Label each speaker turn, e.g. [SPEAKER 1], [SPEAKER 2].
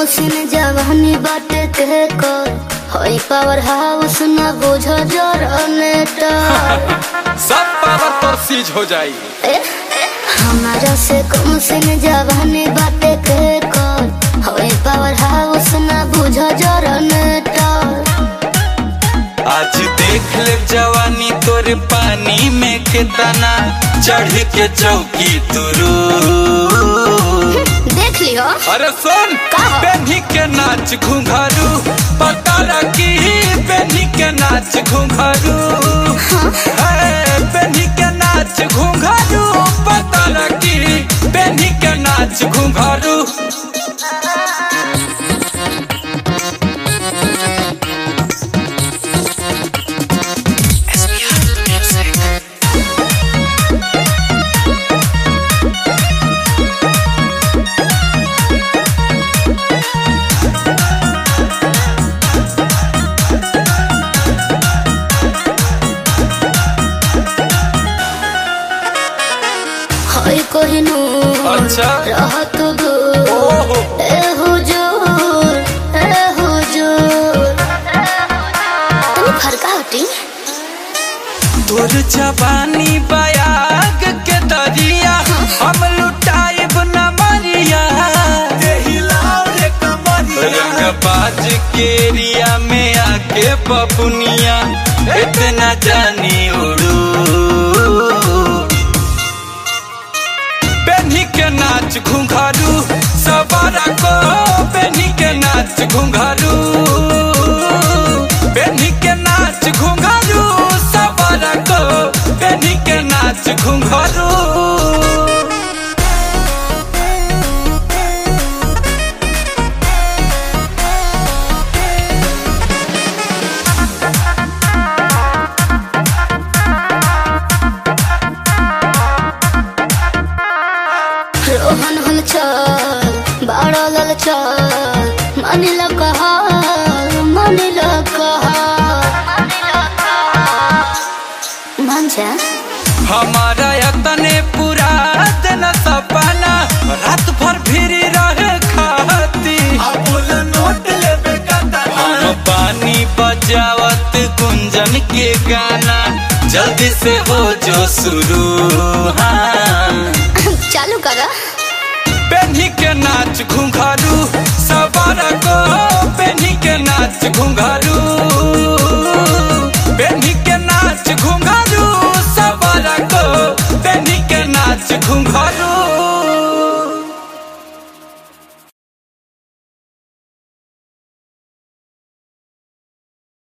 [SPEAKER 1] Machine जवानी बाटे के कर होई पावर हाउस न बुझ जनरेटर
[SPEAKER 2] सब पावर तोर सीज हो जाई
[SPEAKER 1] ए, हमारा से कम सीन जवानी बाटे के कर होई पावर हाउस न बुझ जनरेटर
[SPEAKER 2] आज देख ले जवानी तोर पानी में कितना चढ़ के चौकी तुरू
[SPEAKER 1] देख लियो
[SPEAKER 2] अरे सुन
[SPEAKER 1] का?
[SPEAKER 2] बेनी के नाच घुंघरू पता लगी बेनी के नाच घुंघरू है बेनी के नाच घुंघरू पता लगी बेनी के नाच घुंघरू
[SPEAKER 1] होई कोहिनूर
[SPEAKER 2] अच्छा।
[SPEAKER 1] रहत दूर
[SPEAKER 2] ओहो
[SPEAKER 1] ए हुजूर ए हुजूर तनी फरका हटी
[SPEAKER 2] तोर जवानी बयाग के दरिया हम लुटाइब न मरिया रंग बाज के एरिया में आके बबुनिया इतना जानी उड़ू बेनी के नाच घुंघरू सवारा को बेनी के नाच घुंघरू बेनी के नाच घुंघरू सवारा को बेनी के नाच घुंघरू
[SPEAKER 1] रोहन हल चल बाड़ा लल चल मानिल कहा मानिल कहा मान जा
[SPEAKER 2] हमारा यतने पूरा दिन सपना रात भर फिरी रहे खाती हम पानी बजावत कुंजन के गाना जल्दी से हो जो शुरू हाँ
[SPEAKER 1] चालू करा
[SPEAKER 2] बेनी के नाच घुंघरू सवार को बेनी के नाच घुंघरू